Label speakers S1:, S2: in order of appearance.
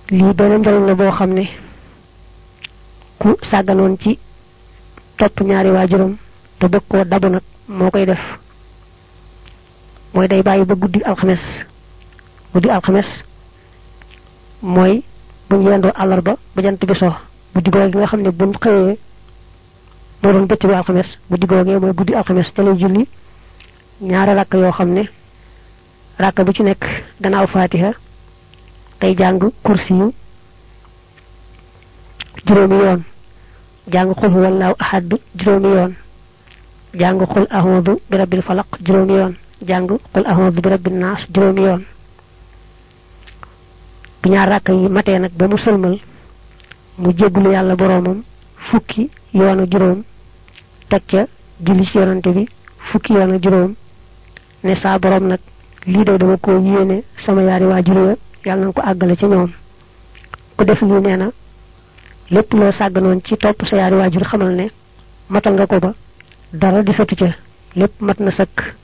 S1: lii beneen njëriñ la boo xam ne ku sàgganoon ci topp ñaari waajuram te bëgg koo dabu nag moo koy def mooy day bàyyi ba guddi alxames guddi alxames mooy buñ yendoo àllarba ba jant bi so guddi googu gi nga xam ne buñ xëyee moo doon bëccëgu alxames guddi googee mooy guddi alxames te lay julli ñaari rakk yoo xam ne rakk bu ci nekk gannaaw faatiha day jàng kursi yu juróomi yoon jàng xul huwallaahu ahad juróomi yoon jàng xul ahudu bi rabbil falaq juróomi yoon jàng xul ahudu bi rabbin naas juróomi yoon bu ñaar rakk yi matee nag ba mu sëlmal mu jéggulu yàlla boroomam fukki yoon ak juróom teg ca julli ci yonante bi fukki yoon ak juróom ne saa boroom nag lii de dama ko yéene sama yaari waajur ya yàlla na ko àggale ca ñoom ku def lii nee na lépp loo sàgganoon ci topp sa yaari waajur xamal ne matal nga ko ba dara di satu ca lépp mat na sëkk